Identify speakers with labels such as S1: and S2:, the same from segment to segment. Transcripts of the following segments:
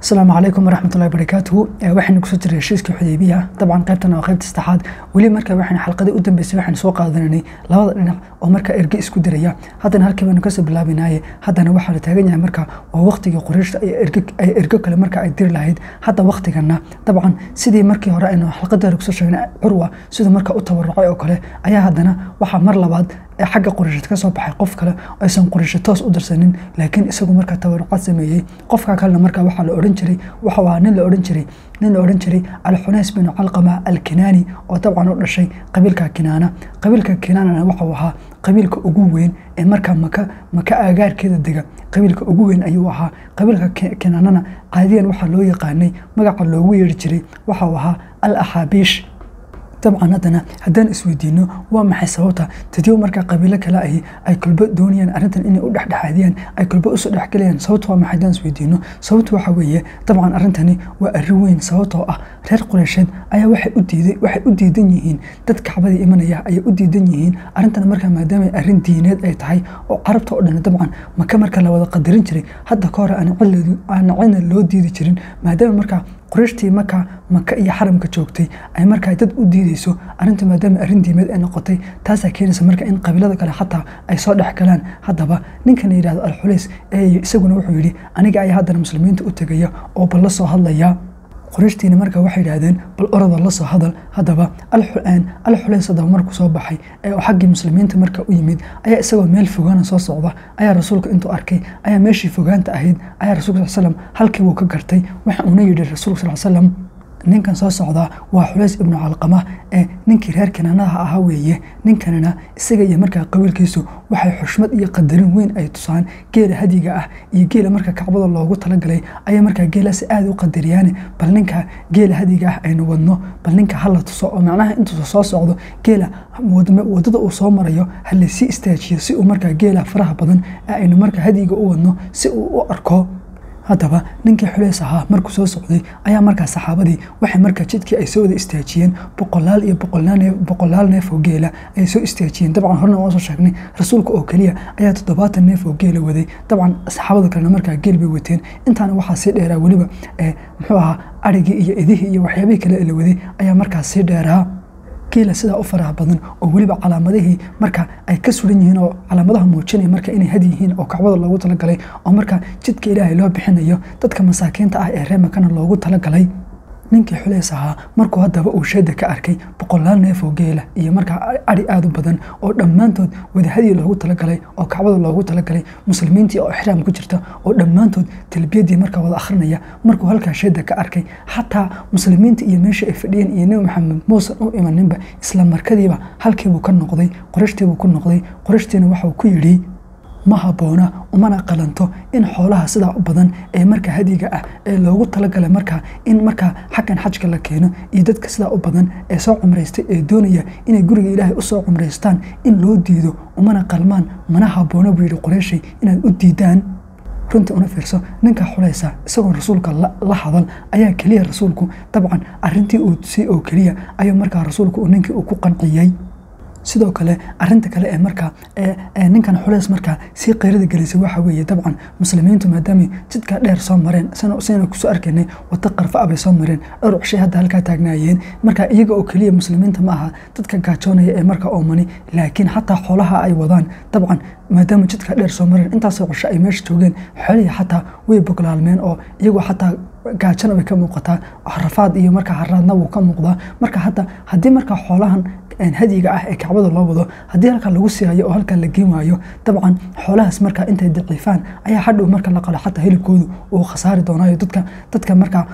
S1: asalaamu calaykum waraxmatullahi barakaatuhu waxaynu kusoo jiray heshiiskii xudeybiya dabcan qaybtan waa qaybta saddexaad weli marka waxaynu xalqadii u dambeysay waxaynu soo qaadananay labada dhinac oo marka erge isku diraya haddana halkii baynu kasoo bilaabinaye haddana waxaa la taagan yahay marka waa waqtigii qurayshta ay ergo kale marka ay diri lahayd hadda waqtigana dabcan sidii markii hore aynu xalqadii hore kusoo sheegnay curwa siduu marka u tabarucay oo kale ayaa haddana waxaa mar labaad ee xagga quraysheed ka soo baxay qof kale oo aysan qurayshe toos u dirsanin laakiin isagu markaa tabarucaad sameeyey qofka kalena markaa waxaa la odhan jiray waxuu ahaa nin la odhan jiray nin la odhan jiray alxunays binu calqama alkinaani oo dabcan u dhashay qabiilka kinaana qabiilka kinaanana waxau ahaa qabiilka ugu weyn ee markaa maka maka aagaarkeeda dega qabiilka ugu weyn ayuu ahaa qabiilka kinaanana caadiyan waxaa loo yaqaanay magaca loogu yeeri jiray waxau ahaa al axaabiish dabcan haddana haddaan isweydiino waa maxay sababta tadiyo markaa qabiilo kale ahi ay kulbo doonayaan arrintan inay u dhexdhexaadiyaan ay kulbo usoo dhexgelayaan sababta waa maxay haddaan isweydiino sababta waxa weeye dabcan arrintani waa arrin weyn sababtoo ah reer qureysheed ayaa waxay u diiday waxay u diidan yihiin dad kacbadii imanaya ayay u diidan yihiin arrintan markaa maadaama arrin diineed ay tahay oo carabta oo dhan dabcan maka marka la wada qadarin jiray hadda ka hore aan cidna loo diidi jirin maadaama markaa qurayshtii markaa maka iyo xaramka joogtay ay markaa dad u diideyso arrinta maadaama arrin diimeed ay noqotay taasaa keenaysa marka in qabiilada kale xataa ay soo dhex galaan haddaba ninkan la yidhahdo alxulays ee isaguna wuxuu yidhi aniga ayaa haddana muslimiinta u tegaya oo bal la soo hadlaya qorayshtiina marka waxay yidhaahdeen bal orada la soo hadal haddaba alxulays haddaba markuu soo baxay ee xaggii muslimiinta marka u yimid ayaa isagoo meel fogaana soo socda ayaa rasuulka intuu arkay ayaa meeshii fogaanta ahayd ayaa rasulka sal slam halkii wuu ka gartay waxa uuna yidhi rasuulka sal slam ninkan soo socdaa waa xulays ibnu calqama ee ninkii reer kinaanaha ahaa weeye ninkanina isaga iyo markaa qabiilkiisu waxay xushmad iyo qadarin weyn ay tusaan geela hadiga ah iyo geela marka kacbada loogu talagalay ayaa markaa geelaasi aada u qadariyaane bal ninka geela hadiga ah aynu wadno bal ninka hala tuso oo macnaha intuusa soo socdo geela wadada uu soo marayo halaysii istaajiyo si uu markaa geela faraha badan ee aynu markaa hadiga u wadno si uu u arko haddaba ninkii xuleys ahaa markuu soo socday ayaa markaa saxaabadii waxay markaa jidkii ay soo wada istaajiyeen boqolaal iyo boqolaal neef oo geela ay soo istaajiyeen dabcan horena waan soo sheegnay rasuulka oo keliya ayaa toddobaatan neef oo geela waday dabcan saxaabada kalena markaa geel bay wateen intaana waxaa sii dheeraa weliba muxuu ahaa arigii iyo idihii iyo waxyaabihii kale la waday ayaa markaa sii dheeraa geela sidaa u faraha badan oo weliba calaamadihii marka ay ka suran yihiin oo calaamadaha muujinaya marka inay had yihiin oo kacbada loogu talagalay oo marka jidka ilaahay loo bixinayo dadka masaakiinta ah ee reemakana loogu talagalay ninkii xuleys ahaa markuu haddaba uu sheeda ka arkay boqolaal neef oo geela iyo markaa ari aada u badan oo dhammaantood wadahadii loogu talagalay oo kacbada loogu talagalay muslimiintii oo ixraam ku jirta oo dhammaantood talbiyadii markaa wada akhrinaya markuu halkaa sheeda ka arkay xataa muslimiinta iyo meesha ay fadhiyeen iyo nebi maxamed muusan u imaninba isla markadiiba halkiibuu ka noqday qorashtiibuu ku noqday qorashtiina waxau ku yidhi ma habboona umana qalanto in xoolaha sidaa u badan ee marka hadiga ah ee loogu talagalay markaa in markaa xaggan xajka la keeno iyo dadka sidaa u badan ee soo cumraystay ee doonaya inay guriga ilaahay usoo cumraystaan in loo diido umana qalmaan mana habboona buu yidhi qoreyshay inaad u diidaan runtii una fiirso ninka xulaysa isagoo rasuulka la hadal ayaa keliya rasuulku dabcan arintii uu tusay oo keliya ayuu markaa rasuulku ninkii uu ku qanciyey sidoo kale arinta kale ee markaa ninkan xuleys markaa sii qayrada gelisay waxa weeye dabcan muslimiintu maadaamay jidka dheer soo mareen sayna kusoo arkaynay wado qarfa bay soo mareen dhowr cishay hadda halkaa taagnaayeen marka iyaga oo keliya muslimiinta ma aha dadka gaajoonaya ee markaa oomani laakiin xataa xoolaha ay wadaan dabcan maadaama jidka dheer soo mareen intaasoo cisho ay meesha joogeen xoolihii xataa way boglaalmeen oo iyagoo xataa gaajana way ka muuqataa rafaad iyo markaa haraadna wuu ka muuqdaa marka hadda haddii markaa xoolahan hadiga ah ee kacbada loo wado haddii halkaa lagu sii hayo oo halkaa la geen waayo dabcan xoolahaas markaa intay daciifaan ayaa hadhow marka la qalo xataa hilibkoodu uu khasaari doonaayo dadka dadka markaa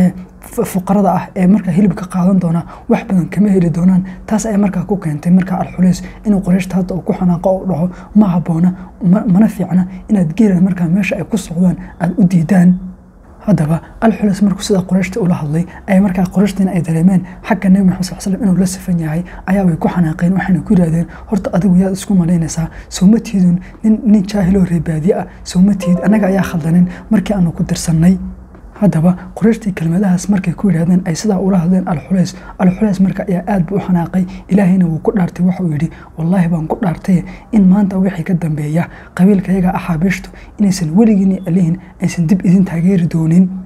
S1: fuqarada ah ee markaa hilibka qaadan doonaa wax badan kama heli doonaan taas ayaa markaa ku keentay markaa alxulays inuu qoreyshta hadda uu ku xanaaqo oo dhaho ma habboona mana fiicna inaad geelan markaa meesha ay ku socdaan aada u diidaan haddaba alxuleys markuu sidaa qorayshta ula hadlay ay markaa qorayshtiina ay dareemeen xagga nebi maxamed sal slam inuu la sifan yahay ayaa way ku xanaaqeen waxayna ku yidhahdeen horta adigu yaad isku malaynaysaa sowmatiidun nin nin jaahiloo reebaadiye ah sowmatiid annaga ayaa khaldanin markii aanu ku dirsannay haddaba qorayshtii kelmadahaas markay ku yidhahdeen ay sidaa ula hadleen alxulays alxulays marka ayaa aad buu u xanaaqay ilaahayna wuu ku dhaartay waxauu yidhi wallaahi baan ku dhaartay in maanta wixii ka dambeeya qabiilkayaga axaabiishtu inaysan weligiini alihin aysan dib idin taageeri doonin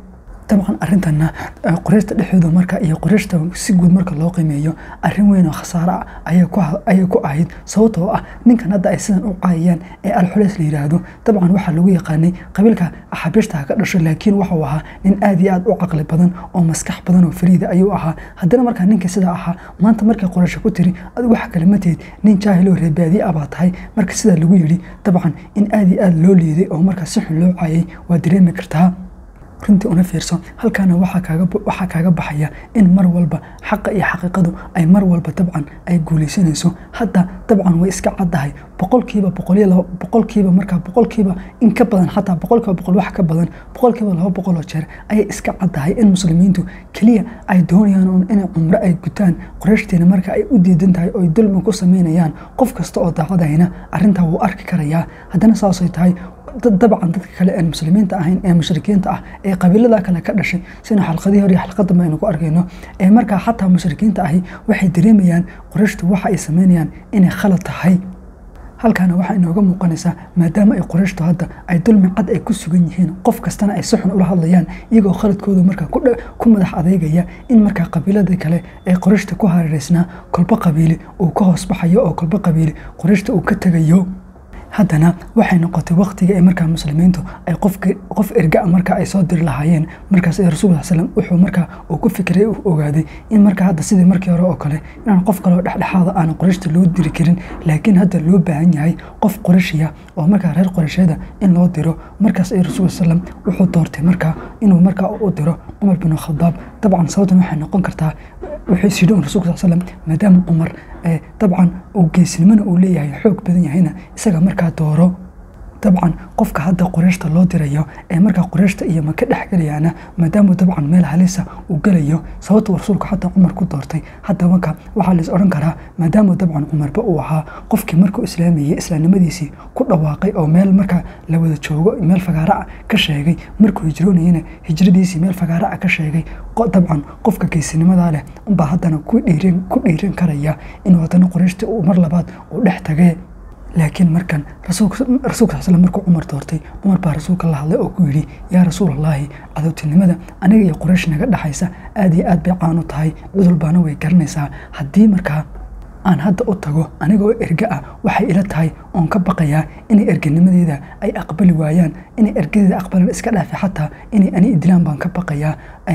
S1: dabcan arintana qoreyshta dhexdooda marka iyo qoreyshta si guud marka loo qiimeeyo arrin weyn oo khasaare ah ayay ku ahayd sababtoo ah ninkan hadda ay sidan u caayayaan ee alxuleys la yidhaahdo dabcan waxaa lagu yaqaanay qabiilka axabiishta ka dhasho laakiin waxuu ahaa nin aad iyo aad u caqli badan oo maskax badan oo fariida ayuu ahaa haddana markaa ninkii sidaa ahaa maanta markay qoreysho ku tiri adigu waxa kale mateed nin jaahiloo reebaadiye ah baa tahay marka sidaa lagu yidhi dabcan in aad iyo aad loo liiday oo markaa si xun loo caayay waa dareemi kartaa runtii una fiirso halkaana waxaa kaaga baxaya in mar walba xaqa iyo xaqiiqadu ay mar walba dabcan ay guulaysanayso hadda dabcan way iska caddahay boqolkiiba boqolkiiba markaa boqolkiiba in ka badan xataa boqolkiiba boqol wax ka badan boqolkiiba laba boqoloo jeer ayay iska caddahay in muslimiintu keliya ay doonayaan inay cumro ay gutaan qoreyshtiina marka ay u diidan tahay oo ay dulmi ku samaynayaan qof kasta oo daacadayna arrintaa wuu arki karayaa haddana saasay tahay dabcan dadka kale aan muslimiinta ahayn ee mushrikiinta ah ee qabiilada kale ka dhashay sina xalqadii hore iyo xalqadanba aynu ku arkayno ee markaa xataa mushrikiinta ahi waxay dareemayaan qoreyshtu waxa ay sameynayaan inay khalad tahay halkaana waxaa inooga muuqanaysaa maadaama ay qoreyshtu hadda ay dulmi cad ay ku sugan yihiin qof kastana ay si xun ula hadlayaan iyagoo khaladkooda markaa ku madax adeegaya in markaa qabiiladii kale ee qoreyshta ku hareereysnaa kolba qabiili uu ka hoos baxayo oo kolba qabiili qoreyshta uu ka tegayo haddana waxay noqotay waktiga ee markaa muslimiintu ay qof ergaa marka ay soo diri lahaayeen markaas rasul slam wuxuu markaa uu ku fikiray u ogaaday in markaa hadda sidii markii hore oo kale inaan qof kaleo dhexdhexaada aan qoreyshta loo diri karin laakiin hadda loo baahan yahay qof qoreyshiya oo markaa reer qoreysheeda in loo diro markaas ay rasul slam wuxuu doortay markaa inuu markaa u diro cumar bin khadaab dabcan sababtan waxay noqon kartaa wuxuu is yidhi un rasulka sal slam maadaama cumar dabcan uu geesnimona uu leeyahay xoog badan yahayna isaga markaa dooro dabcan qofka hadda qoreyshta loo dirayo ee markaa qoreyshta iyo maka dhexgelayaana maadaama dabcan meel halisa uu gelayo sababta rasuulka xataa cumar ku doortay hadda marka waxaa lais odhan karaa maadaama dabcan cumarba uu ahaa qofkii markuu islaamayey islaamnimadiisii ku dhawaaqay oo meel markaa la wada joogo meel fagaara ah ka sheegay markuu hijroonayena hijradiisii meel fagaara ah ka sheegay dabcan qofka geesinimadaa leh unbaa haddana ku dhiiran karaya inuu haddana qoreyshta uu mar labaad uu dhex tagee laakiin markan rasuulka sal slam markuu cumar doortay cumar baa rasuulka la hadlay oo ku yidhi yaa rasuulallaahi cadowtinimada aniga iyo qoraysh naga dhexaysa aad iyo aad bay caan u tahay cudul baana way garanaysaa haddii markaa aan hadda u tago anigoo erge ah waxay ila tahay oon ka baqayaa inay erganimadeeda ay aqbali waayaan inay ergadeeda aqbalaan iska dhaafi xataa inay ani idilaan baan ka baqayaa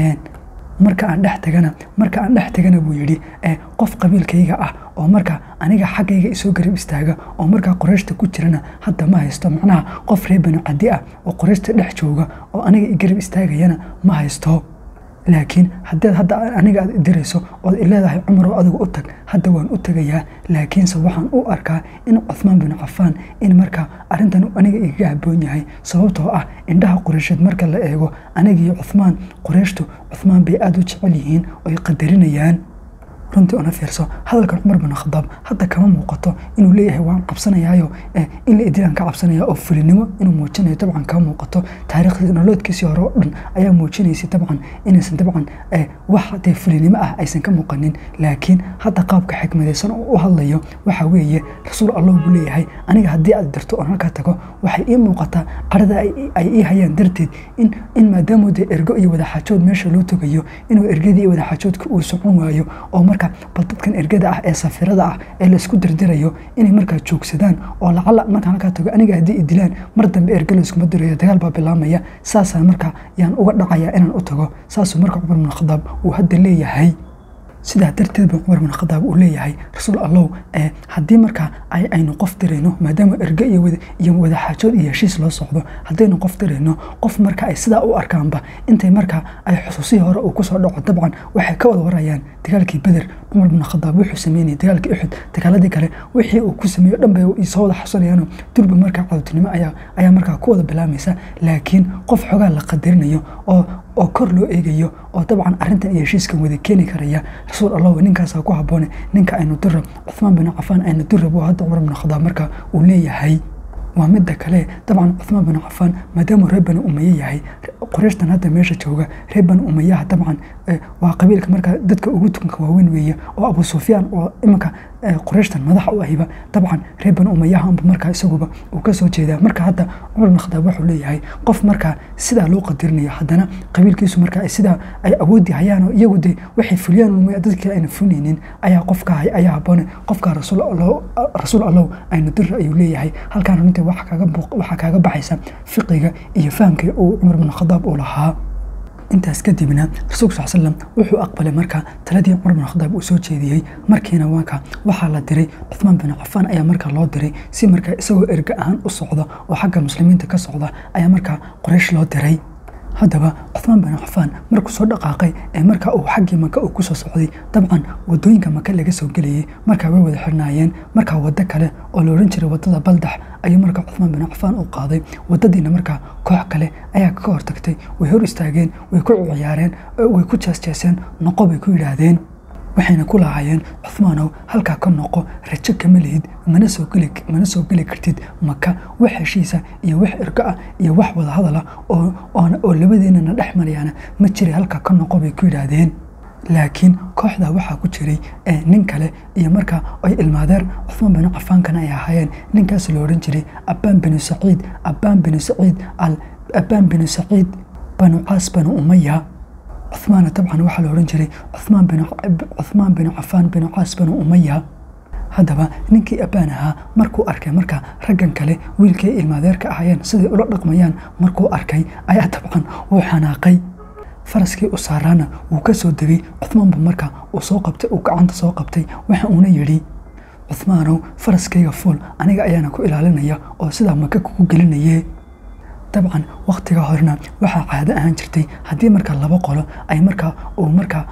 S1: marka aan dhex tagana marka aan dhex tagana buu yidhi qof qabiilkayga ah oo marka aniga xaggayga isoo garab istaaga oo markaa qoreyshta ku jirana hadda ma haysto macnaha qof reer banu cadi ah oo qoreyshta dhex jooga oo aniga i garab istaagayana ma haysto laakiin haddaad hadda aniga aad dirayso ood ileedahay cumaroo adigu u tag hadda waan u tegayaa laakiinse waxaan u arkaa in cuhmaan bin cafaan in markaa arrintan aniga igaga haboon yahay sababtoo ah indhaha qoreysheed marka la eego anigiiyo cuhmaan qoreyshtu cuhmaan bay aada u jecel yihiin oy qadarinayaan runtii una fiirso hadalkan cumar bin khadaab hadda kama muuqato inuu leeyahay waan cabsanayaayo in la idilaan ka cabsanaya oo fulinimo inuu muujinayo dabcan kama muuqato taariikhdii noloodkiisii hore oo dhan ayaa muujinaysay dabcan inaysan dabcan wax dee fulinimo ah aysan ka muuqanin laakiin hadda qaabka xikmadaysan oo u hadlayo waxa weeye rasuul allah buu leeyahay aniga haddii aad dirto oon halkaa tago waxay ii muuqataa qarada ay ii hayaan darteed in maadaamuu dee ergo iyo wadaxaajood meesha loo togayo inuu ergadii iyo wadaxaajoodka uu socon waayo oo marka bal dadkan ergada ah ee safirada ah ee laysku dirdirayo inay markaa joogsadaan oo lacala markaan halkaa tago aniga haddii i dilaan mar dambe erge layskuma dirayo dagaal baa bilaamaya saasaan markaa yaan uga dhacayaa inaan u tago saasuu marka cumar bin khadaab uu hadda leeyahay sidaa darteed buu cumar bin khadaab uu leeyahay rasuul allow haddii markaa aynu qof dirayno maadaama erge iyo wadaxaajood iyo heshiis loo socdo haddaynu qof dirayno qof marka ay sidaa u arkaanba intay markaa ay xusuusihii hore uu kusoo dhaco dabcan waxay ka wada warayaan dagaalkii beder cumar bin khadaab wuxuu sameynayay dagaalkii uxud dagaaladii kale wixii uu ku sameeyo dhan bay soo wada xasunayaano durba markaa cadowtinimo ayaa markaa ku wada bilaamaysa laakiin qof xogaa la qadarinayo oo oo kor loo eegayo oo dabcan arrintan iyo heshiiskan wada keeni karaya rasuul allah ninkaasaa ku habboone ninka aynu dirab cuhmaan bin cafaan aynu dirab oo hadda cumar bin khadaab marka uu leeyahay waa midda kale dabcan cuhmaan bin cafaan maadaamuu reer bani umaye yahay qoreyshtan hadda meesha jooga reer bani umayaha dabcan waa qabiilka markaa dadka ugu tukanka waaweyn weeye oo abu sufyaan oo iminka qoreyshtan madaxa u ahiba dabcan reer bani umayaha unba markaa isaguba uu kasoo jeedaa marka hadda cumar bin khadaab wuxuu leeyahay qof markaa sidaa loo qadirinayo haddana qabiilkiisu markaa sidaa ay awoodi hayaan oo iyagu de waxay fuliyaan umaya dadkii ayna funaynin ayaa qofka ayaa haboone qofka rasuul allow ayna dira ayuu leeyahay halkaan runtii waxaa kaaga baxaysa fiqiga iyo fahamkii uu cumar bin khadaab uu lahaa intaas kadibna rasuulku sal slam wuxuu aqbalay markaa taladii cumar bin khadaab uu soo jeediyey markiina waanka waxaa la diray cuthmaan bin cafaan ayaa markaa loo diray si markaa isagoo erga ahaan u socda oo xagga muslimiinta ka socda ayaa markaa qoraysh loo diray haddaba cuthmaan bin cafaan markuu soo dhaqaaqay ee markaa uu xaggii maka uu kusoo socday dabcan wadooyinka maka laga soo gelayay markaa way wada xirnaayeen markaa waddo kale oo la odhan jiray waddada baldax ayuu markaa cuthmaan bin cafaan u qaaday waddadiina markaa koox kale ayaa ka hortagtay way hor istaageen way ku ciyaareen way ku jeesjeeseen noqo bay ku yidhaahdeen waxayna ku lahaayeen cuthmaanow halkaa ka noqo rajo kama lihid mana soo geli mana soo geli kartid maka wax heshiisa iyo wax irgo ah iyo wax wada hadal ah oo oo labadeennana dhex marayaana ma jiray halkaa ka noqo bay ku yidhaahdeen laakiin kooxdaa waxaa ku jiray nin kale iyo markaa ay ilmaadeer cuthmaan binu cafaankana ay ahaayeen ninkaas la odhan jiray abbaan binu saciid abbaan binu saciid al abbaan binu saciid banu caas banu umaya cuthmaana dabcan waxaa la odhan jiray cuthmaan bin cuthmaan binu cafaan binu caas binu umaya haddaba ninkii abbaan ahaa markuu arkay markaa raggan kale wiilkii ilmaadeerka ahaayeen siday ula dhaqmayaan markuu arkay ayaa dabcan wuu xanaaqay faraskii u saaraana wuu ka soo degay cuthmaanba markaa uu soo qabtay uu gacanta soo qabtay waxa uuna yidhi cuthmaanow faraskayga fuul aniga ayaana ku ilaalinaya oo sidaa maka kugu gelinaye dabcan wakhtiga horena waxaa caado ahaan jirtay haddii markaa laba qolo ay markaa uu markaa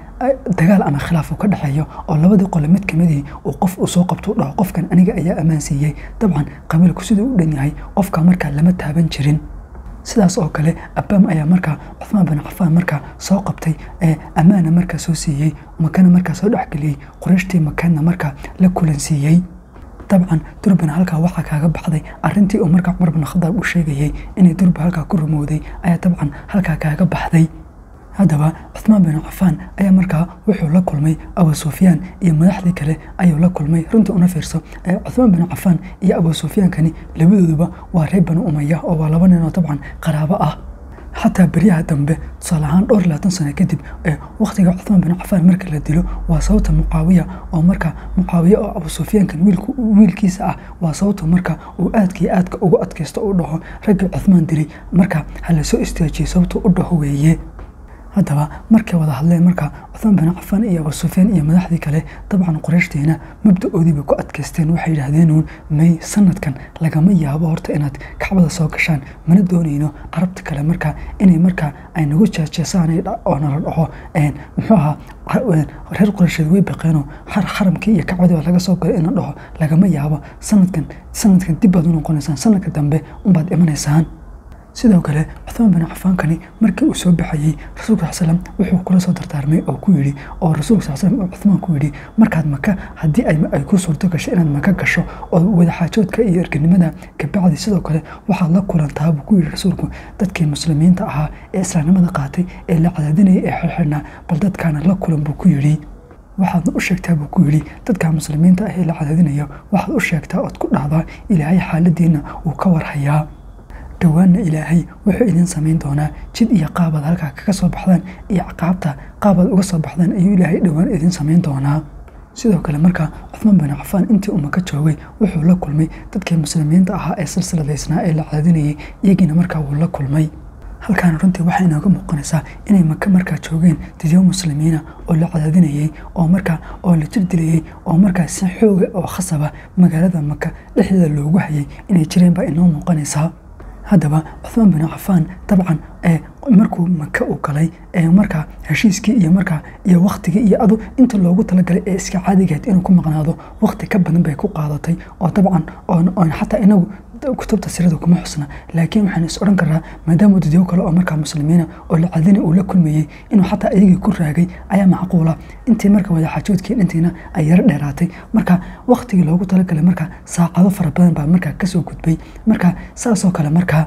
S1: dagaal ama khilaaf uu ka dhexeeyo oo labadii qole mid kamidii uu qof uu soo qabto u dhaho qofkan aniga ayaa ammaan siiyey dabcan qabiilku siduu u dhan yahay qofka markaa lama taaban jirin sidaas oo kale abbaam ayaa markaa cuthmaan bin cafaan markaa soo qabtay ee ammaana markaa soo siiyey makana markaa soo dhexgeliyey qorayshtii makaadna markaa la kulansiiyey dabcan durbana halkaa waxaa kaaga baxday arintii uu markaa cumar bin khadaab u sheegayey inay durba halkaa ku rumowday ayaa dabcan halkaa kaaga baxday haddaba cuthmaan bin cafaan ayaa markaa wuxuu la kulmay abu sufyaan iyo madaxdii kale ayuu la kulmay runtii una fiirso cuthmaan bin cafaan iyo abu sufyaankani labadooduba waa reer bani umaya oo waa laba nin oo dabcan qaraabo ah xataa beryaha dambe tusaale ahaan dhowr labaatan sano kadib wakhtiga cuthmaan bin cafaan marka la dilo waa sababta mucaawiya oo marka mucaawiya oo abu sufyaankan wiilkiisa ah waa sababta marka uu aadka iyo aadka ugu adkaysto u dhaho raggii cuthmaan dilay marka ha la soo istaajiyey sababta u dhaho weeye haddaba markay wada hadleen markaa cuthmaan bin cafaan iyo abu sufyaan iyo madaxdii kale dabcan qorayshtiina mabda-oodii bay ku adkaysteen waxay yidhaahdeenuun may sanadkan lagama yaabo horta inaad kacbada soo gashaan mana doonayno carabta kale markaa inay markaa ay nagu jeejeesaan oo nala dhaho muxuu ahaa reer qoraysheed way baqeenoo xaramkii iyo kacbadii baa laga soo galay ina dhaho lagama yaabo sanadkan sanadkan dib baad u noqonaysaan sanadka dambe unbaad imanaysaan sidoo kale cuthmaan bin cafaankani markii uu soo baxayey rasuulka sal slam wuxuu kula soo dardaarmay oo ku yidhi oo rasuulka sal slam uu cuthmaan ku yidhi markaad maka haddii ay ku suurto gasho inaad maka gasho oo wadaxaajoodka iyo erganimada kabacdi sidoo kale waxaad la kulantaa buu ku yidhi rasuulku dadkii muslimiinta ahaa ee islaamnimada qaatay ee la cadaadinayay ee xirxirnaa bal dadkaana la kulan buu ku yidhi waxaadna u sheegtaa buu ku yidhi dadka muslimiinta ah ee la cadaadinayo waxaad u sheegtaa ood ku dhahdaa ilaahay xaaladiina uu ka warhayaa dhowaanna ilaahay wuxuu idin samayn doonaa jid iyo qaabaad halkaa kaga soo baxdaan iyo caqaabta qaabaad uga soo baxdaan ayuu ilaahay dhowaan idin samayn doonaa sidoo kale markaa cuthmaan bin cafaan intii uu maka joogay wuxuu la kulmay dadkii muslimiinta ahaa ee silsiladaysnaa ee la cadaadinayay iyagiina markaa wuu la kulmay halkaana runtii waxay inooga muuqanaysaa inay maka markaa joogeen dadyo muslimiina oo la cadaadinayey oo markaa oo la jir dilayey oo markaa si xooga oo khasaba magaalada maka dhexdeeda loogu hayay inay jireen baa inoo muuqanaysaa haddaba cuthmaan bin cafaan dabcan markuu maka u galay markaa heshiiskii iyo markaa iyo waktigii iyo adu inta loogu talagalay ee iska caadigeed inuu ku maqnaado wakti ka badan bay ku qaadatay oo dabcan oon xataa inagu kutubta sirada kuma xusna laakiin waxaan is odhan karaa maadaama dadyo kale oo markaa muslimiina oo la cadina uu la kulmayey inuu xataa iyagii ku raagay ayaa macquula intii marka wadaxaajoodkii dhintiina ay yaro dheeraatay marka waktigii loogu talagalay markaa saacado fara badan baa markaa kasoo gudbay marka saasoo kale markaa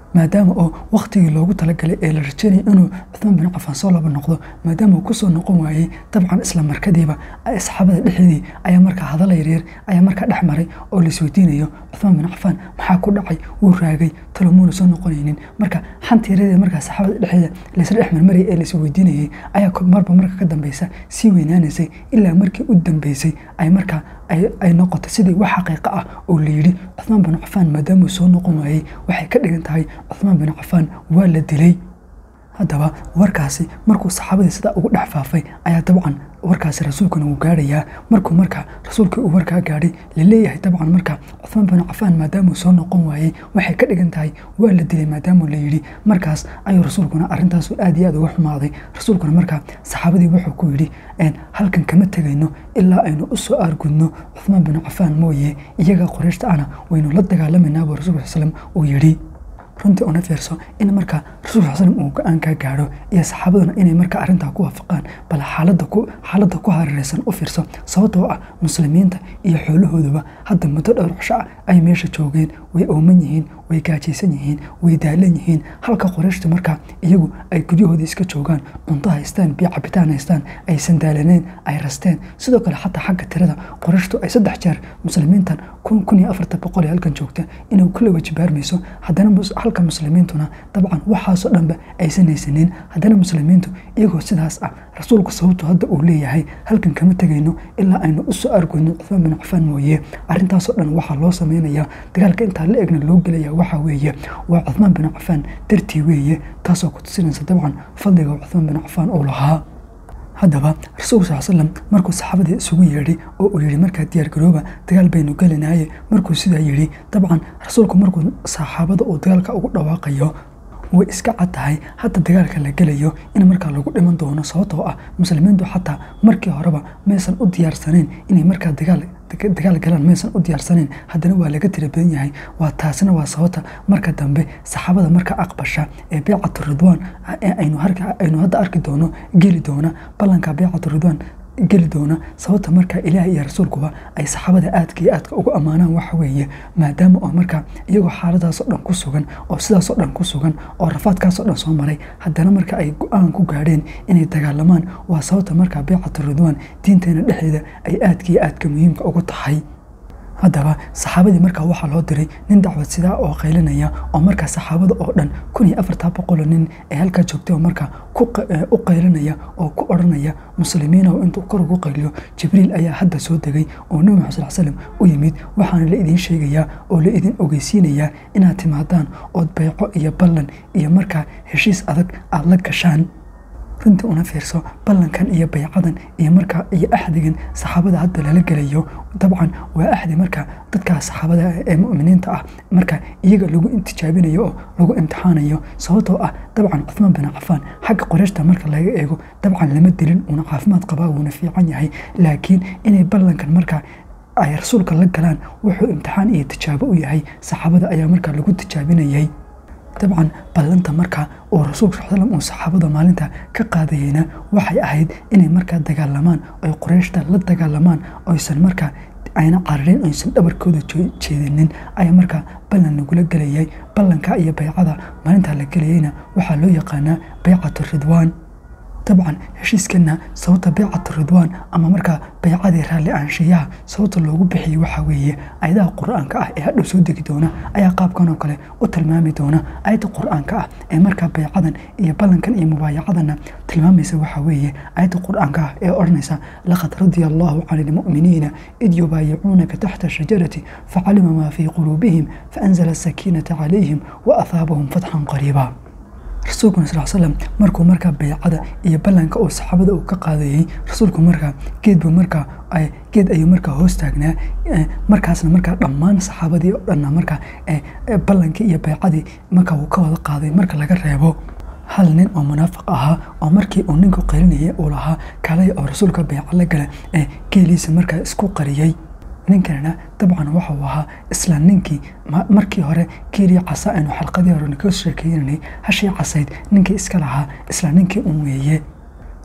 S1: maadaama oo wakhtigii loogu talagalay ee la rajeynaya inuu cuthmaan bin cafaan soo laba noqdo maadaama uu kusoo noqon waayey dabcan isla markadiiba saxaabada dhexdeedii ayaa markaa hadalla yaryar ayaa markaa dhex maray oo laisweydiinayo cuthmaan bin cafaan maxaa ku dhacay wuu raagay talomuuna soo noqonaynin marka xanta yareeda markaa saxaabada dhexdeeda laysla dhex marmarayay ee laisweydiinayay ayaa marba marka ka dambeysa sii weynaanaysay ilaa markii u dambeysay ay markaa ay noqotay sidii wax xaqiiqo ah oo la yidhi cuthmaan bin cafaan maadaamuu soo noqon waayey waxay ka dhigan tahay cuthmaan bin cafaan waa la dilay haddaba warkaasi markuu saxaabadii sidaa ugu dhex faafay ayaa dabcan warkaasi rasuulkuna wuu gaarayaa markuu markaa rasuulkii uu warkaa gaadhay laleeyahay dabcan markaa cuthmaan bin cafaan maadaamuu soo noqon waayey waxay ka dhigan tahay waa la dilay maadaamuu la yidhi markaas ayuu rasuulkuna arrintaasu aad iyo aad uga xumaaday rasuulkuna markaa saxaabadii wuxuu ku yidhi halkan kama tegayno ilaa aynu u soo aargudno cuthmaan bin cafaan mooye iyaga qorayshta ana waynu la dagaalamanaa buu rasulka slam uu yidhi runtii una fiirso in markaa rasulka sal uu go-aan kaa gaadho iyo saxaabaduna inay markaa arrintaa ku waafaqaan bal xaaladda ku hareereysan u fiirso sababtoo ah muslimiinta iyo xoolahooduba hadda muddo dhowr cisho ah ay meesha joogeen way ooman yihiin way gaajaysan yihiin way daalan yihiin halka qorayshtu markaa iyagu ay guryahooda iska joogaan cunto haystaan biyo cabitaan haystaan aysan daalaneen ay rasteen sidoo kale xataa xagga tirada qorayshtu ay saddex jeer muslimiintan kun kun iyo afartan boqol ee halkan joogta inay kula wajibaarmayso haddana halka muslimiintuna dabcan waxaasoo dhanba aysan haysanin haddana muslimiintu iyagoo sidaas ah rasuulku sababtu hadda uu leeyahay halkan kama tegayno ilaa aynu u soo argoyno cuthmaan bin cafaan mooye arrintaasoo dhan waxaa loo samaynayaa dagaalka intaa la egna loo gelaya waxaa weeye waa cuthmaan bin cafaan dartii weeye taasoo ku tusinaysa dabcan fadliga cuthmaan bin cafaan uu lahaa haddaba rasuulku sal slam markuu saxaabadii isugu yeedhay oo uu yidhi markaa diyaargarooba dagaal baynu gelinaaye markuu sidaa yidhi dabcan rasuulku markuu saxaabada uu dagaalka ugu dhawaaqayo way iska cad tahay hadda dagaalka la gelayo in markaa lagu dhiman doono sababtoo ah muslimiintu xataa markii horeba maysan u diyaarsanayn inay markaa dagaal dagaal galaan maysan u diyaarsanayn haddana waa laga tira badan yahay waa taasina waa sababta marka dambe saxaabada marka aqbasha ee beecatu ridwaan aynu hadda arki doono geli doona ballanka beecatu ridwaan geli doona sababta markaa ilaahay iyo rasuulkuba ay saxaabada aadka iyo aadka ugu ammaanaan waxa weeye maadaama oo markaa iyagoo xaaladaasoo dhan ku sugan oo sidaasoo dhan ku sugan oo rafaadkaasoo dhan soo maray haddana marka ay go-aan ku gaadheen inay dagaalamaan waa sababta markaa beecatu ridwaan diinteena dhexdeeda ay aadka iyo aadka muhiimka ugu tahay haddaba saxaabadii markaa waxaa loo diray nin dacwad sidaa oo qaylinaya oo markaa saxaabada oo dhan kun iyo afartaa boqoloo nin ee halkaa joogtay oo markaa u qaylinaya oo ku odhanaya muslimiina oo intuu kor ugu qayliyo jibriil ayaa hadda soo degay oo nebi maxamed sal slam u yimid waxaana la idiin sheegayaa oo la idin ogeysiinayaa inaad timaadaan ood bayco iyo ballan iyo markaa heshiis adag aada la gashaan runtii una fiirso ballankan iyo baycadan iyo markaa iyo axdigan saxaabada hadda lala gelayo dabcan waa axdi markaa dadkaa saxaabada ee muminiinta ah marka iyaga lagu intijaabinayo oo lagu imtixaanayo sababtoo ah dabcan cuthmaan bin cafaan xagga qoreyshta marka laga eego dabcan lama dilin uuna caafimaad qabaa wuuna fiican yahay laakiin inay ballankan markaa ay rasuulka la galaan wuxuu imtixaan iyo tijaabo u yahay saxaabada ayaa markaa lagu tijaabinayay dabcan ballanta markaa oo rasuulka sal slam uu saxaabada maalinta ka qaadayeyna waxay ahayd inay markaa dagaalamaan oy qoreyshta la dagaalamaan oysan markaa ayna cararin aysan dhabarkooda jeedinin ayaa markaa ballan lagula gelayay ballanka iyo baycada maalintaa la gelayeyna waxaa loo yaqaanaa baycatu ridwaan dabcan heshiiskana sababta baycatu ridwaan ama markaa baycadii raalli aanshiyaha sababta loogu bixiyey waxaa weeye ayadaha qur-aanka ah ee hadhow soo degi doona ayaa qaabkan oo kale u tilmaami doona ayadda qur-aanka ah ee markaa baycadan iyo ballankan iyo mubaayacadana tilmaamaysa waxaa weeye ayadda qur-aanka ah ee odhanaysa laqad radia allahu can ilmu'miniina id yubaayicuunaka taxta shajarati facalima maa fii quluubihim faanzala asakiinata calayhim wa ahaabahum fatxan qariiba rasuulkuna sal slam markuu markaa baycada iyo ballanka uu saxaabada uu ka qaadayey rasuulku markaa geedbu markaa geed ayuu markaa hoos taagnaa markaasna markaa dhammaan saxaabadii oo dhanna markaa ballankii iyo baycadii markaa uu ka wada qaaday marka laga reebo hal nin oo munaafiq ahaa oo markii uu ninku qarinayay uu lahaa kalay oo rasuulka bayca la gala ee geeliisa markaa isku qariyey ninkanina dabcan waxau ahaa isla ninkii markii hore geelii casa aynu xalqadii hore ka sheekeynanay hashii casayd ninkii iska lahaa isla ninkii un weeye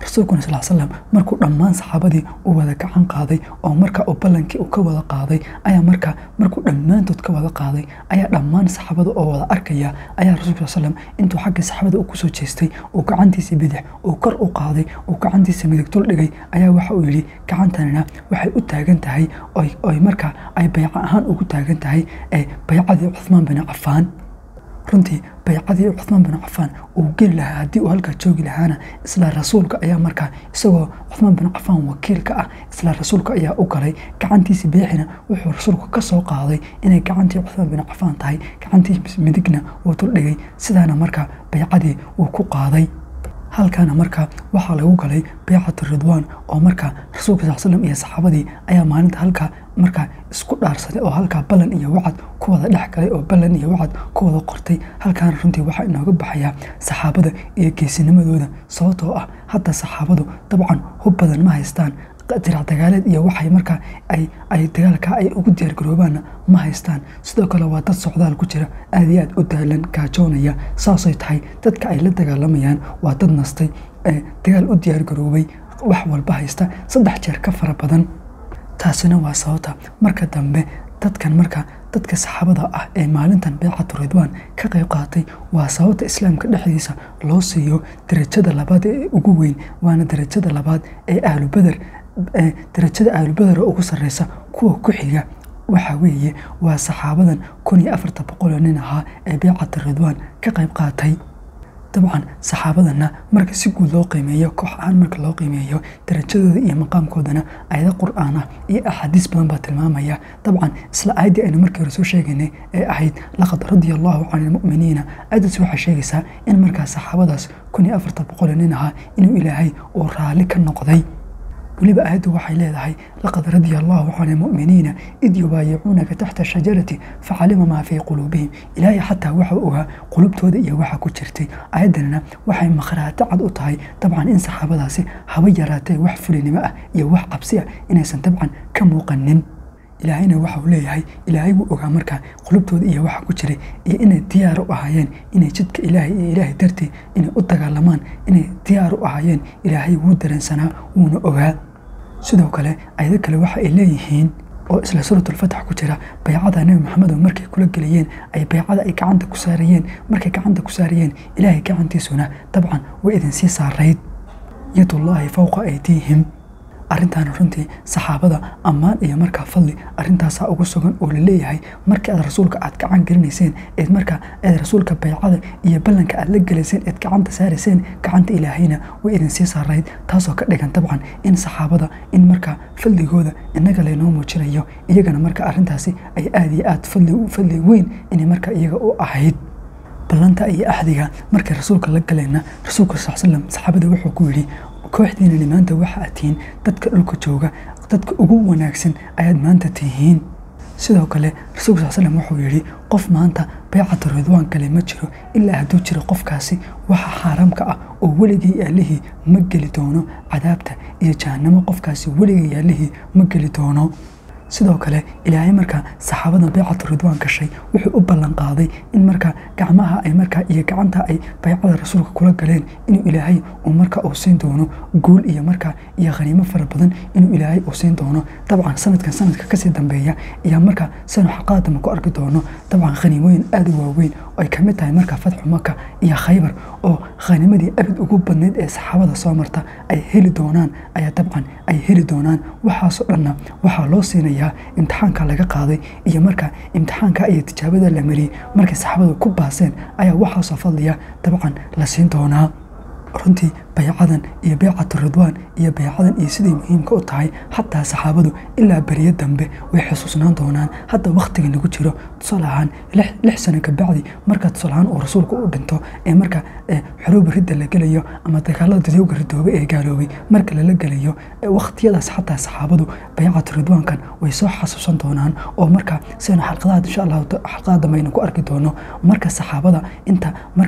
S1: rasuulkuna sal slam markuu dhammaan saxaabadii uu wada gacan qaaday oo marka uu ballankii uu ka wada qaaday ayaa marka markuu dhammaantood ka wada qaaday ayaa dhammaan saxaabada oo wada arkaya ayaa rasuulka sal slam intuu xagga saxaabada uu kusoo jeestay uu gacantiisa bidix uu kor u qaaday uu gacantiisa midig dul dhigay ayaa waxa uu yidhi gacantanina waxay u taagan tahay oy marka ay bayco ahaan ugu taagan tahay ee baycadii cuhmaan bin cafaan runtii baycadii cuhmaan bin cafaan uu geli lahaa haddii uu halkaa joogi lahaana isla rasuulka ayaa markaa isagoo cuhmaan bin cafaan wakiilka ah isla rasuulka ayaa u galay gacantiisi bidixina wuxuu rasuulku ka soo qaaday inay gacantii cuhmaan bin cafaan tahay gacantii midigna uu duldhigay sidaana markaa baycadii uu ku qaaday halkaana markaa waxaa lagu galay baycatu ridwaan oo markaa rasuulka sal slam iyo saxaabadii ayaa maalinta halkaa markaa isku dhaarsaday oo halkaa ballan iyo wacad ku wada dhex galay oo ballan iyo wacad ku wada qortay halkaana runtii waxaa inooga baxayaa saxaabada iyo geesinimadooda sababtoo ah hadda saxaabadu dabcan hub badan ma haystaan dirac dagaaleed iyo waxay markaa ay dagaalka ay ugu diyaargaroobaanna ma haystaan sidoo kale waa dad socdaal ku jira aad iyo aad u daalan gaajoonaya saasay tahay dadka ay la dagaalamayaan waa dad nastay dagaal u diyaargaroobay wax walba haysta saddex jeer ka fara badan taasina waa sababta marka dambe dadkan marka dadka saxaabada ah ee maalintan beecatu ridwaan ka qayb qaatay waa sababta islaamka dhexdiisa loo siiyo darajada labaad ee ugu weyn waana darajada labaad ee ahlu beder darajada ahlubeder oo ugu sarreysa kuwa ku xiga waxa weeye waa saxaabadan kun iyo afarta boqoloo nin ahaa ee beecata ridwaan ka qayb qaatay dabcan saxaabadanna marka si guud loo qiimeeyo koox ahaan marka loo qiimeeyo darajadooda iyo maqaamkoodana ayado qur-aan ah iyo axaadiis badan baa tilmaamaya dabcan isla aayaddii aynu markii hore soo sheegaynay ee ahayd laqad radia allahu can ilmu'miniina aayaddaas waxay sheegaysaa in markaa saxaabadaas kun iyo afarta boqoloo nin ahaa inuu ilaahay uu raalli ka noqday weliba aayaddu waxay leedahay laqad radia allahu can ilmu'miniina id yubaayicuunaka taxta shajarati facalima maa fii quluubihim ilaahay xataa waxa ogaa qulubtooda iyo waxa ku jirtay aayaddanina waxay makhraato cad u tahay dabcan in saxaabadaasi haba yaraatee wax fulinimo ah iyo wax cabsi ah inaysan dabcan ka muuqanin ilaahayna waxauu leeyahay ilaahay wuu ogaa markaa qulubtooda iyo waxa ku jiray iyo inay diyaar u ahaayeen inay jidka ilaahay iyo ilaahay dartii inay u dagaalamaan inay diyaar u ahaayeen ilaahay wuu dareensanaa wuuna ogaa sidoo kale ayado kale waxa ay leeyihiin oo isla suuratulfatax ku jira baycada nebi maxamedo markay kula gelayeen ay baycada ay gacanta ku saarayeen markay gacanta ku saarayeen ilaahay gacantiisuna dabcan way idinsii saarayd yadullaahi fowqa aydiihim arrintaana runtii saxaabada ammaan iyo markaa fadli arrintaasaa ugu sugan oo laleeyahay markii aad rasuulka aad gacan gelinayseen eed markaa eed rasuulka baycada iyo ballanka aad la gelayseen eed gacanta saarayseen gacanta ilaahayna way idinsii saarayd taasoo ka dhigan dabcan in saxaabada in markaa fadligooda innaga laynoo muujinayo iyagana marka arrintaasi ay aad iyo aad fadli weyn inay markaa iyaga u ahayd ballanta iyo axdiga markay rasuulka la galayna rasuulka sal slam saxaabada wuxuu ku yidhi kooxdiinani maanta waxa aad tihiin dadka dhulka jooga dadka ugu wanaagsan ayaad maanta tihiin sidoo kale rasuulka sal slam wuxuu yidhi qof maanta baycatu ridwaan kale ma jiro ilaa hadduu jiro qofkaasi waxa xaaraamka ah oo weligii yaalihii ma geli doono cadaabta iyo jahannamo qofkaasi weligii yaalihii ma geli doono sidoo kale ilaahay markaa saxaabadan baycatu ridwaan gashay wuxuu u ballan qaaday in markaa gacmaha ay markaa iyo gacanta ay baycada rasuulka kula galeen inuu ilaahay uu markaa uu siin doono guul iyo markaa iyo khaniimo fara badan inuu ilaahay uu siin doono dabcan sanadkan sanadka kasii dambeeya iyo markaa sanu xaqaadama ku arki doono dabcan khaniimooyin aada u waaweyn oo ay kamid tahay markaa fatxu maka iyo khaybar oo khaniimadii abid ugu badnayd ee saxaabada soo marta ay heli doonaan ayaa dabcan ay heli doonaan waxaasoo dhanna waxaa loo siinaya imtixaanka laga qaaday iyo markaa imtixaanka iyo tijaabada la mariyey markay saxaabadu ku baaseen ayaa waxaasoo fadliya dabcan la siin doonaa runtii baycadan iyo baycatu ridwaan iyo baycadan iyo siday muhiimka u tahay xataa saxaabadu ilaa beriyo dambe way xusuusnaan doonaan hadda wakhtiga lagu jiro tusaale ahaan lix sano kabacdi marka tusaale ahaan uu rasuulku u dhinto ee marka xuruuba ridda la gelayo ama dagaalada dadowga ridoobe ee gaaloobay marka lala gelayo wakhtiyadaas xataa saxaabadu baycatu ridwaankan way soo xasuusan doonaan oo marka sidaynu xalqadaha insha allahu xalqada dambe aynu ku arki doono marka saxaabada inta marka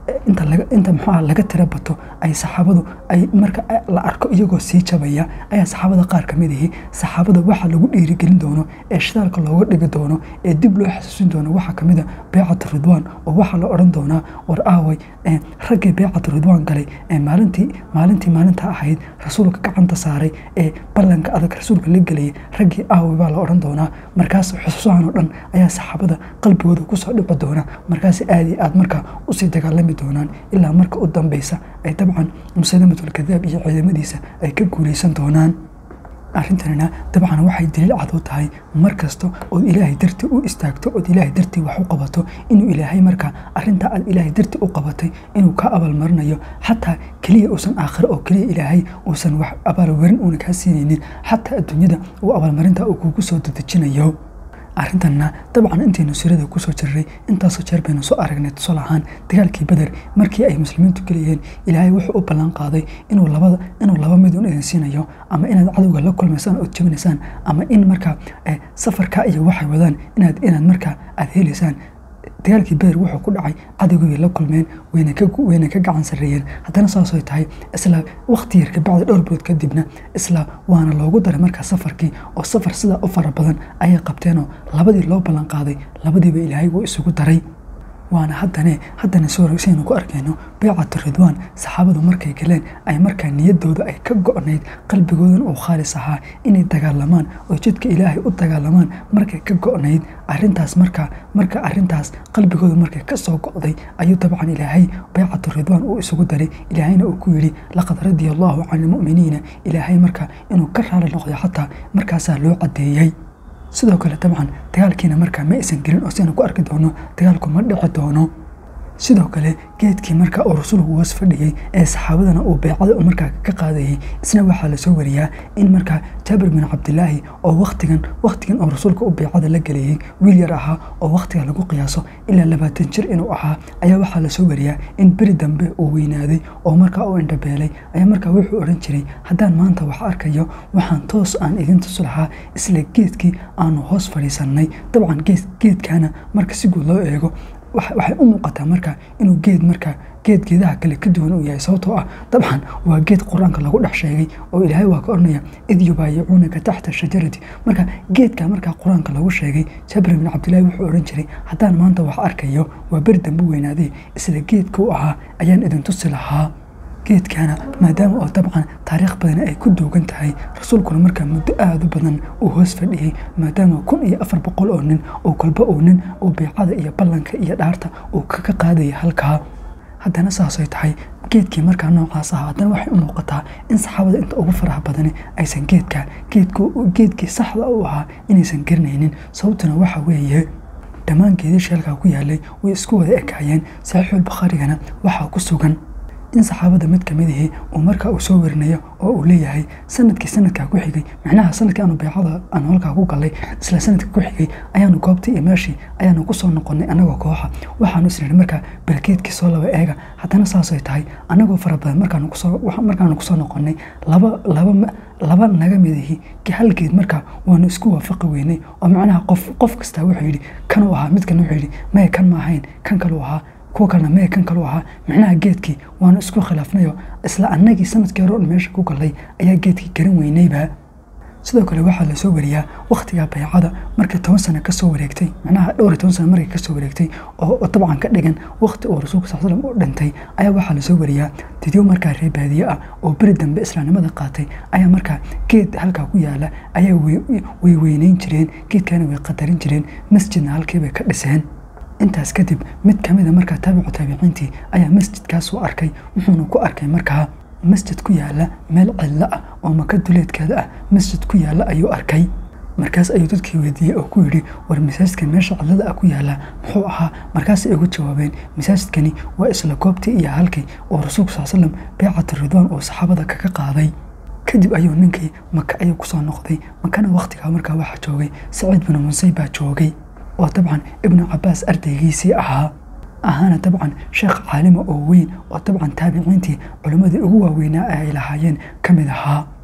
S1: inta laga inta muxuuha laga tira bato ay saxaabadu ay marka la arko iyagoo sii jabaya ayaa saxaabada qaar ka mid ahi saxaabada waxa lagu dhiirigelin doono ee shidaalka looga dhigi doono ee dib loo xasuusin doono waxaa ka mid a beecatu ridwaan oo waxaa la odhan doonaa war aaway raggii beecatu ridwaan galay ee maalintii maalintii maalinta ahayd rasuulka gacanta saaray ee ballanka adag rasuulka la gelayay raggii aaway baa la odhan doonaa markaas xusuusahan oo dhan ayaa saxaabada qalbigooda kusoo dhici doona markaas aad iyo aad markaa usii dagaalami doonaan ilaa marka u dambeysa ay dabcan musalamatul-kadaab iyo ciidamadiisa ay ka guuleysan doonaan arrintanina dabcan waxay daliil cad u tahay mar kasta ood ilaahay dartii u istaagto ood ilaahay dartii wax u qabato inuu ilaahay markaa arrintaa aad ilaahay dartii u qabatay inuu ka abaalmarinayo xataa keliya uusan aakhiro oo keliya ilaahay uusan wax abaalmarin uuna kaa siinaynin xataa adduunyada uu abaalmarinta uu kugu soo dadejinayo arrintanna dabcan intaynu sirada kusoo jirray intaasoo jeer baynu soo aragnay tusaale ahaan dagaalkii beder markii ay muslimiintu gelayeen ilaahay wuxuu u ballan qaaday inuu labada inuu laba mid un idin siinayo ama inaad cadowga la kulmaysaan ood jabinaysaan ama in markaa safarkaa iyo waxay wadaan inaad inaad markaa aad helaysaan dagaalkii beder wuxuu ku dhacay cadowgii bay la kulmeen wayna ka wayna ka gacan sarreeyeen haddana saasay tahay isla waqti yar kabacdi dhowr bilood kadibna isla waana loogu daray markaa safarkii oo safar sidaa u fara badan ayay qabteenoo labadii loo ballan qaaday labadiiba ilaahay wuu isugu daray waana haddane haddana sooraynu ku arkayno beecatu ridwaan saxaabadu markay galeen ay markaa niyadooda ay ka go-nayd qalbigoodan uu khaalis ahaa inay dagaalamaan oo jidka ilaahay u dagaalamaan markay ka go-nayd arintaas markaa marka arintaas qalbigooda markay ka soo go-day ayuu dabcan ilaahay beecatu ridwaan uu isugu daray ilaahayna uu ku yidhi laqad radia allahu can ilmu'miniina ilaahay markaa inuu ka raali noqday xataa markaasaa loo caddeeyey sidoo kale dabcan dagaalkiina markaa ma aysan gelin oo siaynu ku arki doono dagaalku ma dhici doono sidoo kale geedkii markaa uu rasuulku hoos fadhiyey ee saxaabadana uu beecada markaa ka qaadayey isna waxaa lasoo wariyaa in markaa jaabir bin cabdilaahi oo waqtigan waqtigan oo rasuulka u beecada la gelayey wiil yar ahaa oo waqtiga lagu qiyaaso ilaa labaatan jir inuu ahaa ayaa waxaa lasoo wariyaa in beri dambe uu weynaaday oo markaa uu indhabeelay ayaa markaa wuxuu odhan jiray haddaan maanta wax arkayo waxaan toos aan idin tusi lahaa isla geedkii aanu hoos fadhiisannay dabcan geedkaana marka si guud loo eego waxay u muuqataa marka inuu geed marka geed geedaha kale ka duwan uu yahay sababtoo ah dabcan waa geed qur-aanka lagu dhex sheegay oo ilaahay waa ka odhanaya id yubaayicuunaka taxta shajarati marka geedka markaa qur-aanka lagu sheegay jabri bin cabdillahi wuxuu odhan jiray haddaan maanta wax arkayo waa beri dambe weynaaday isla geedka u ahaa ayaan idin tusi lahaa geedkana maadaama oo dabcan taariikh badan ay ku duugan tahay rasuulkuna markaa muddo aada u badan uu hoos fadhiyey maadaama kun iyo afar boqol oo nin oo kolba uu nin uu beecada iyo ballanka iyo dhaarta uu kaga qaadaya halkaa haddana saasay tahay geedkii markaa noocaas aha haddana waxay u muuqataa in saxaabada inta ugu faraha badani aysan geedka geedkii saxda u ahaa inaysan garanaynin sababtuna waxa weeye dhammaan geedashii halkaa ku yaalay way isku wada ekaayeen saxiixul bakhaarigana waxaa ku sugan in saxaabada mid kamid ahi uu markaa uu soo warinayo oo uu leeyahay sanadkii sanadkaa ku xigay micnaha sanadkii aanu beecada aanu halkaa ku galay isla sanadka ku xigay ayaanu goobtii iyo meeshii ayaanu kusoo noqonay annagoo kooxa waxaanu isnidhi markaa balkeedkii soo laba eega haddana saasay tahay annagoo fara badan markaanu kusoo markaanu kusoo noqonay laba laba laba naga mid ahi halgeed markaa waanu isku waafaqi weynay oo macnaha qof qof kastaa wuxuu yidhi kanuu ahaa midkan wuxuu yidhi maya kan ma ahayn kan kaluu ahaa kuwa kalena mee kan kalu ahaa micnaha geedkii waanu isku khilaafnayo isla annagii sanadkii hore on meesha ku galay ayaa geedkii garan weynayba sidoo kale waxaa lasoo wariyaa wakhtiga baycada markii toban sano kasoo wareegtay macnaha dhowr iyo toban sano markii kasoo wareegtay oo dabcan ka dhigan wakhti uu rasuulka sal slam u dhintay ayaa waxaa lasoo wariyaa didyo markaa reer baadiye ah oo beri dambe islaamnimada qaatay ayaa markaa geed halkaa ku yaala ayaa way weyneyn jireen geedkana way qadarin jireen masjidna halkiibay ka dhiseen intaas kadib mid kamida markaa taabicu taabiciintii ayaa masjidkaas u arkay wuxuuna ku arkay markaa masjid ku yaala meel cidlo ah oo maka duleedkeeda ah masjid ku yaala ayuu arkay markaas ayuu dadkii weydiiyey oo ku yidhi war masaajidkan meesha cidlada ah ku yaala muxuu ahaa markaasay ugu jawaabeen masaajidkani waa isla goobtii iyo halkii oo rasuulku sal slam beecatu ridwaan oo saxaabada kaga qaaday kadib ayuu ninkii maka ayuu kusoo noqday makana wakhtigaa markaa waxaa joogay saciid binu munsay baa joogay oo dabcan ibnu cabaas ardaygiisii ahaa ahaana dabcan sheekh caalima oo weyn oo dabcan taabiciintii culimmadii ugu waaweynaa ay lahaayeen ka mid ahaa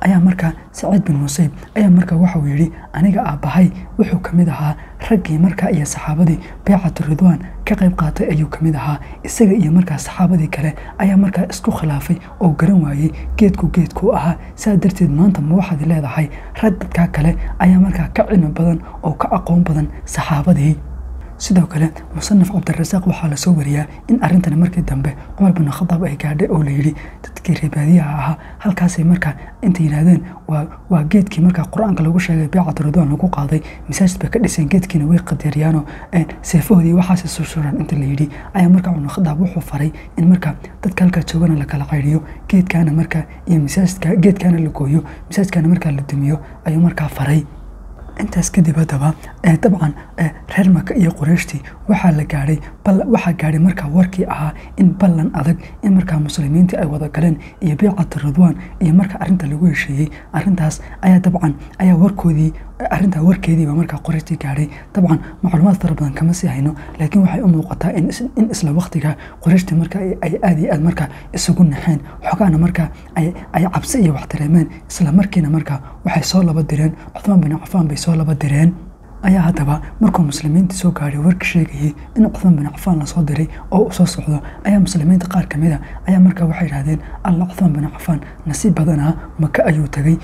S1: ayaa markaa saciid bin musayb ayaa markaa waxauu yidhi aniga aabbahay wuxuu ka mid ahaa raggii markaa iyo saxaabadii beecatu ridwaan ka qayb qaatay ayuu ka mid ahaa isaga iyo markaa saxaabadii kale ayaa markaa isku khilaafay oo garan waayey geedku geedkuu ahaa saa darteed maanta ma waxaad leedahay rag dadkaa kale ayaa markaa ka cilmi badan oo ka aqoon badan saxaabadii sidoo kale musanaf cabdirasaaq waxaa lasoo wariyaa in arrintani markii dambe cumar bin khadaab ay gaadhay oo layidhi dadkii reebaadiyaha ahaa halkaasay markaa inta yidhaahdeen waa geedkii markaa qur-aanka lagu sheegay beecatu ridwaan lagu qaaday masaajid bay ka dhiseen geedkiina way qadeeriyaanoo seefahoodii waxaase sursuraan inta layidhi ayaa markaa cumar khadaab wuxuu faray in markaa dadka halkaa joogana la kala caydiyo geedkaana markaa iyo masaajidka geedkaana la gooyo masaajidkaana markaa la dumiyo ayuu markaa faray intaas kadib haddaba dabcan reer maka iyo qoreyshtii waxaa la gaadhay waxaa gaadhay markaa warkii ahaa in ballan adag in markaa muslimiintii ay wada galeen iyo beecatu ridwaan iyo markaa arrinta lagu heshiiyey arrintaas ayaa dabcan ayaa warkoodii arrintaa warkeediiba markaa qoreyshtii gaadhay dabcan macluumaad fara badan kama sii hayno laakiin waxay u muuqataa in isla waqtiga qoreyshtii markaa ay aad iyo aad markaa isugu naxeen xogaana markaa ay cabsi iyo wax dareemeen isla markiina markaa waxay soo laba direen cuthmaan bin cafaan bay soo laba direen ayaa haddaba markuu muslimiinta soo gaadhay warka sheegayey in cuthmaan bin cafaan lasoo diray oo uu soo socdo ayaa muslimiinta qaar ka mida ayaa markaa waxay yidhahdeen alla cuthmaan bin cafaan nasiib badanaa maka ayuu tagay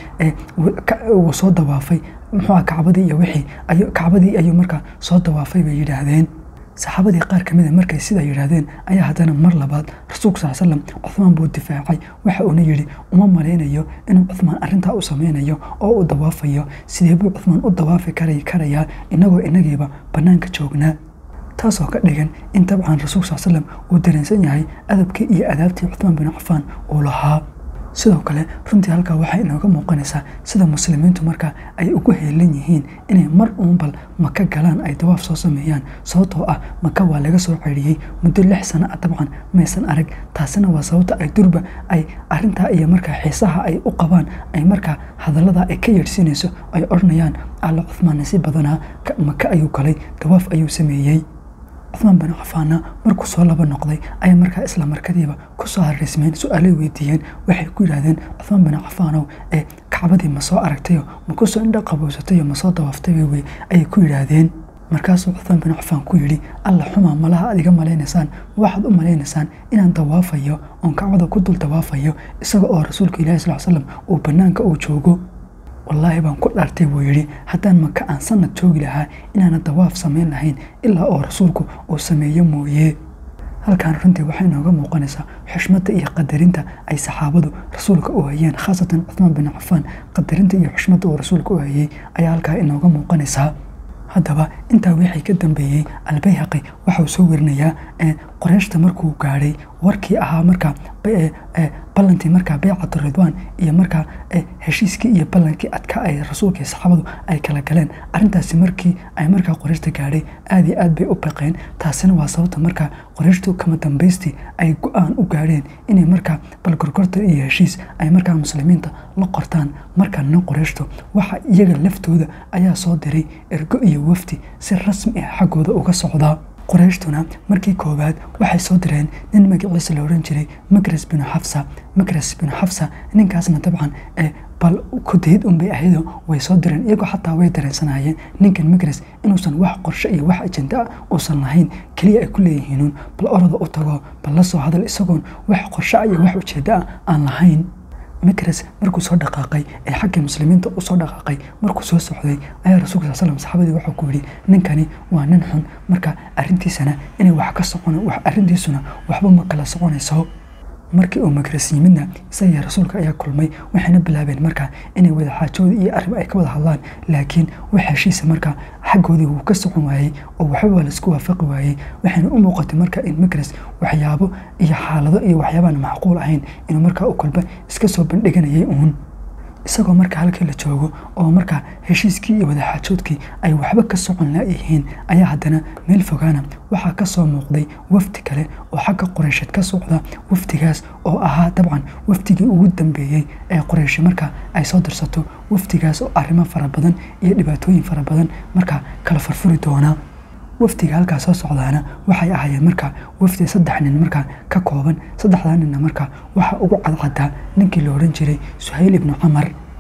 S1: wuu soo dawaafay muxuua kacbadii iyo wixii kacbadii ayuu markaa soo dawaafay bay yidhaahdeen saxaabadii qaar ka mida markay sidaa yidhaahdeen ayaa haddana mar labaad rasuulku sal slam cuthmaan buu difaacay waxa uuna yidhi uma malaynayo inuu cuthmaan arrintaa u sameynayo oo uu dawaafayo sidee buu cuthmaan u dawaafi karayaa inagoo inagiiba bannaanka joognaa taasoo ka dhigan in dabcan rasuulku sal slam uu dareensan yahay adabkii iyo adaabtii cuthmaan bin cafaan uu lahaa sidoo kale runtii halkaa waxay inooga muuqanaysaa sida muslimiintu markaa ay ugu heelan yihiin inay mar uunbal maka galaan ay dawaaf soo sameeyaan sababtoo ah maka waa laga soo celiyey muddo lix sano ah dabcan maysan arag taasina waa sababta ay durba ay arintaa iyo markaa xiisaha ay u qabaan ay markaa hadallada ay ka yeedhsiinayso ay odhanayaan alla cuthmaan nasiib badanaa maka ayuu galay dawaaf ayuu sameeyey cuthmaan bin cafaana markuu soo laba noqday ayaa markaa isla markadiiba kusoo hariismeen su-aalay weydiiyeen waxay ku yidhaahdeen cuthmaan bin cafaanow ee kacbadii ma soo aragtayo ma kusoo indha qabowsatayo ma soo dawaaftay wey ayay ku yidhaahdeen markaasuu cuthmaan bin cafaan ku yidhi alla xumaa malaha aad iga malaynaysaan waxaad u malaynaysaan inaan dawaafayo oon kacbada ku dul dawaafayo isaga oo rasuulka ilahi sal slam uu bannaanka uu joogo wallaahi baan ku dhaartay buu yidhi haddaan maka aan sanad joogi lahaa inaana dawaaf samayn lahayn ilaa oo rasuulku uu sameeyo mooye halkaan runtii waxay inooga muuqanaysaa xushmadda iyo qadarinta ay saxaabadu rasuulka u hayeen khaasatan cuthmaan bin cafaan qadarinta iyo xushmadda uu rasuulka u hayey ayaa halkaa inooga muuqanaysaa haddaba intaa wixii ka dambeeyey albayhaqi waxauu soo werinayaa qoreyshta markuu gaadhay warkii ahaa markaa ballantii markaa beycatu ridwaan iyo markaa heshiiskii iyo ballankii adkaa ay rasuulkii saxaabadu ay kala galeen arrintaasi markii ay markaa qoreyshta gaadhay aad iyo aad bay u baqeen taasina waa sababta markaa qoreyshtu kama dambaystii ay go-aan u gaadheen inay markaa balgorgorta iyo heshiis ay markaa muslimiinta la qortaan markaana qoreyshtu waxa iyaga laftooda ayaa soo diray ergo iyo wafdi si rasmi ah xaggooda uga socdaa qoreyshtuna markii koowaad waxay soo direen nin magaciisa la odhan jiray makras binu xafsa makras binu xafsa ninkaasna dabcan bal kudayd unbay ahaydo way soo direen iyagoo xataa way dareensanayeen ninkan makras inuusan wax qorshe iyo wax ajenda ah uusan lahayn keliya ay ku leeyihiinuun bal orada u tago bal la soo hadal isagoon wax qorshe iyo wax ujeeddo ah aan lahayn mikras markuu soo dhaqaaqay ee xagga muslimiinta u soo dhaqaaqay markuu soo socday ayaa rasuulka sal slam saxaabadii wuxuu ku yidhi ninkani waa nin xun marka arrintiisana inay wax ka socon arrintiisuna waxba ma kala soconayso markii uu makras yimidna isagii rasuulka ayaa kulmay waxayna bilaabeen markaa inay wada xaajooda iyo arrin ay ka wada hadlaan laakiin wax heshiisa markaa xaggoodii wuu ka socon waayey oo waxba laisku waafaqi waayey waxayna u muuqatay markaa in makras waxyaabo iyo xaalado iyo waxyaabaan macquul ahayn inuu markaa u kolba iska soo bandhiganayay uun isagoo markaa halkii la joogo oo markaa heshiiskii iyo wadaxaajoodkii ay waxba ka socon laayihiin ayaa haddana meel fogaana waxaa ka soo muuqday wafdi kale oo xagga qoreysheed ka socda wafdigaas oo ahaa dabcan wafdigii ugu dambeeyey ee qoreyshi markaa ay soo dirsato wafdigaas oo arrimo fara badan iyo dhibaatooyin fara badan markaa kala furfuri doona wafdiga halkaa soo socdaana waxay ahaayeen markaa wafdi saddex nin markaa ka kooban saddexdaa ninna markaa waxaa ugu cadcadaa ninkii la odhan jiray suhayl ibnu camar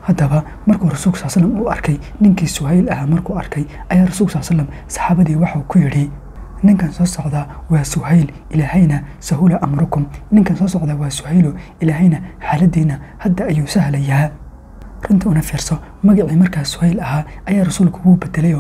S1: haddaba markuu rasuulku sal slam uu arkay ninkii suhayl ahaa markuu arkay ayaa rasuulku sal slam saxaabadii waxuu ku yidhi ninkan soo socdaa waa suhayl ilaahayna sahula amrukum ninkan soo socdaa waa suhaylo ilaahayna xaaladiina hadda ayuu sahlayaa runta una fiirso magacii markaa suhayl ahaa ayaa rasuulku wuu bedelayoo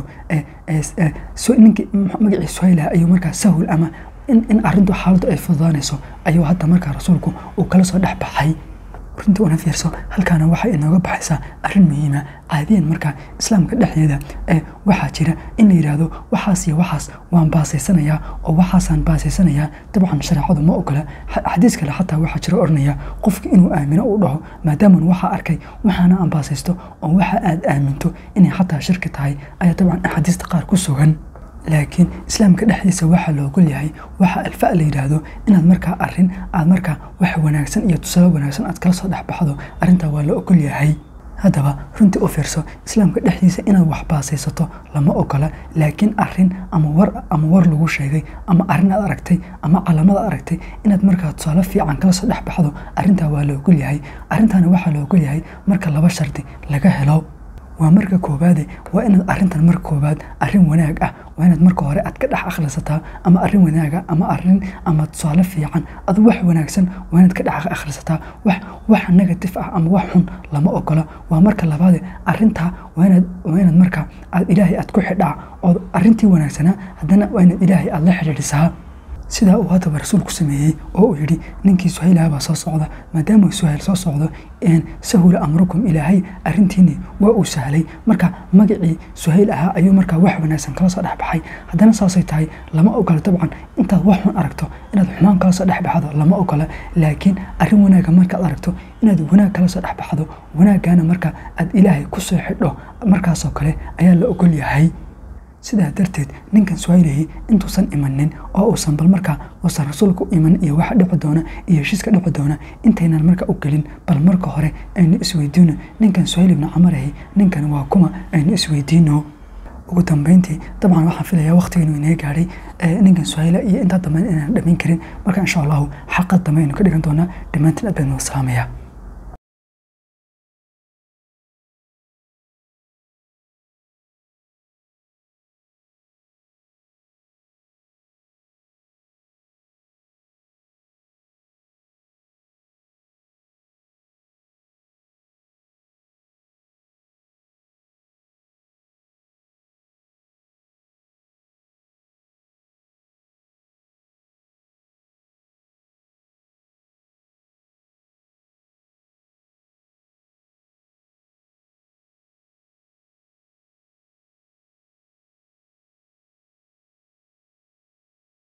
S1: ninkii magacii suhayl ahaa ayuu markaa sahul ama in arintu xaaladdu ay fududaanayso ayuu hadda markaa rasuulku uu kala soo dhex baxay runta una fiirso halkaana waxay inooga baxaysaa arrin muhiima caadiyan markaa islaamka dhexdeeda ee waxaa jira in la yidhaahdo waxaas iyo waxaas waan baasaysanayaa oo waxaasaan baasaysanayaa dabcan shareecadu ma ogola xadiis kale xataa waxaa jira odhanaya qofki inuu aamino uu dhaho maadaaman waxaa arkay waxaana aan baasaysto oo waxa aad aaminto inay xataa shirki tahay ayaa dabcan axaadiista qaar ku sugan laakiin islaamka dhexdiisa waxaa loogol yahay waxa alfa la yidhaahdo inaad markaa arin aad markaa wax wanaagsan iyo tusaale wanaagsan aad kala soo dhexbaxdo arrintaa waa la ogol yahay haddaba runtii u fiirso islaamka dhexdiisa inaad wax baasaysato lama ogola laakiin arin ama war ama war lagu sheegay ama arin aad aragtay ama calamada aragtay inaad markaa tusaale fiican kala soo dhexbaxdo arrintaa waa la ogol yahay arrintaana waxaa la ogol yahay marka laba shardi laga helo waa marka koowaade waa inaad arintan marka koowaad arin wanaag ah waa inaad marka hore aad ka dhex akhrisataa ama arin wanaaga ama arin ama tusaale fiican adu wax wanaagsan waa inaad ka dhex akhrisataa wax wax negatif ah ama wax xun lama ogola waa marka labaade arintaa waa inaad waa inaad marka aad ilaahay aad ku xidhaa oo arintii wanaagsanaa haddana waa inaad ilaahay aad la xidhiidhisaa sidaa uu haddaba rasuulku sameeyey oo uu yidhi ninkii suhaylaha baa soo socda maadaama suhayl soo socdo sahula amrukum ilaahay arrintiini waa uu sahlay marka magacii suhayl ahaa ayuu markaa wax wanaagsan kala soo dhexbaxay haddana saasay tahay lama ogola dabcan intaad wax xun aragto inaad xumaan kala soo dhexbaxdo lama ogola laakiin arrin wanaaga markaad aragto inaad wanaag kala soo dhexbaxdo wanaaggaana marka aad ilaahay ku soo xidho markaasoo kale ayaa la ogol yahay sidaa darteed ninkan suhaylahi intuusan imanin oo uusan bal markaa uusan rasuulka u iman iyo waxa dhici doona iyo heshiiska dhici doona intaynan marka u gelin bal marka hore aynu isweydiino ninkan suhayl ibnu camarahi ninkan waa kuma aynu isweydiino ugu dambeyntii dabcan waxaan filayaa waqtigeenu inee gaadhay ninkan suhayla iyo intaa dambe inaan dhamayn karin marka insha allahu xalqad dambe aynu ka dhigan doonaa dhammaantiin aad baan noo salaamaya